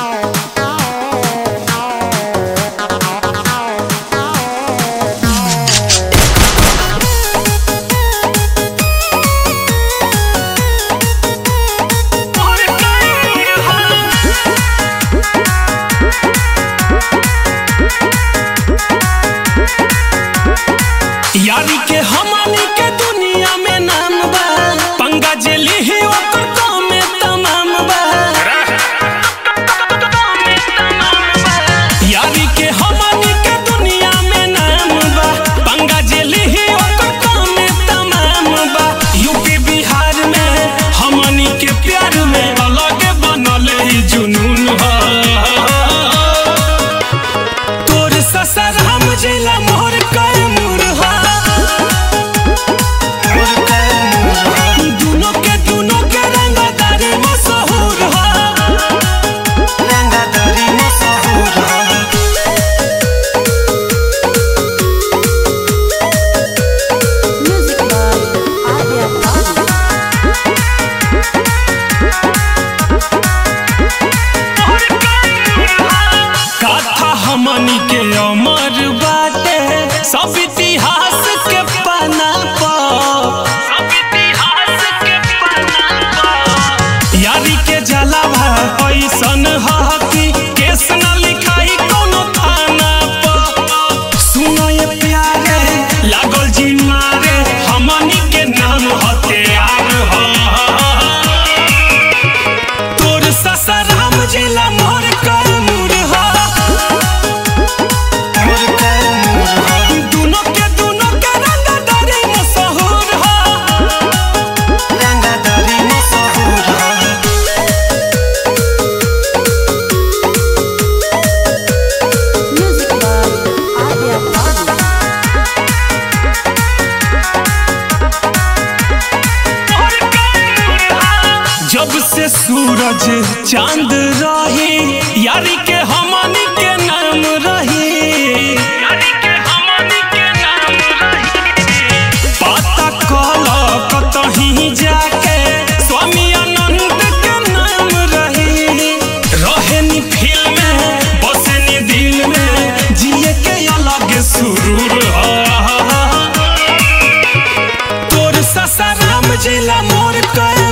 यारी के हमनी के दुनिया में नाम बा पंगा जेली ही ओकर काम में तमाम बा यारी के हमनी के दुनिया में नाम बा पंगा जेली ही ओकर काम में तमाम बा यूपी बिहार में हमनी के प्यार में अलग बनल ही जुनून बा तोर ससर हम जिला मोर कर मुरहा दुनो के दुनो के रंगदारी मशहूर हा रंगदारी मशहूर हा Music by Adya Babu. कथा हमनी के अमर बाटे सब इतिहास के पन्ना पर सब इतिहास के पन्ना पर यारी के जलावा ऐसन ह कि केस न लिखाई कोनो थाना पर सुनो ये प्यारे लागल जी मारे हमनी के नाम हथियार ह तोर ससर हम जिला मोर कर मुरहा मोर कर मुरहा दुनो के दुनो के रंगदारी मशहूर हा रंगदारी मशहूर हा Music by Adya Babu. जब से सूरज चांद रही यारी के हमनी के नाम रही यारी के हमनी के नाम रही पता कल कतही जाके स्वामी अनंत के नाम रही रहेनी फील में बसनी दिल में जिए के अलग सुरूर हा तोर ससराम जिला मोर कर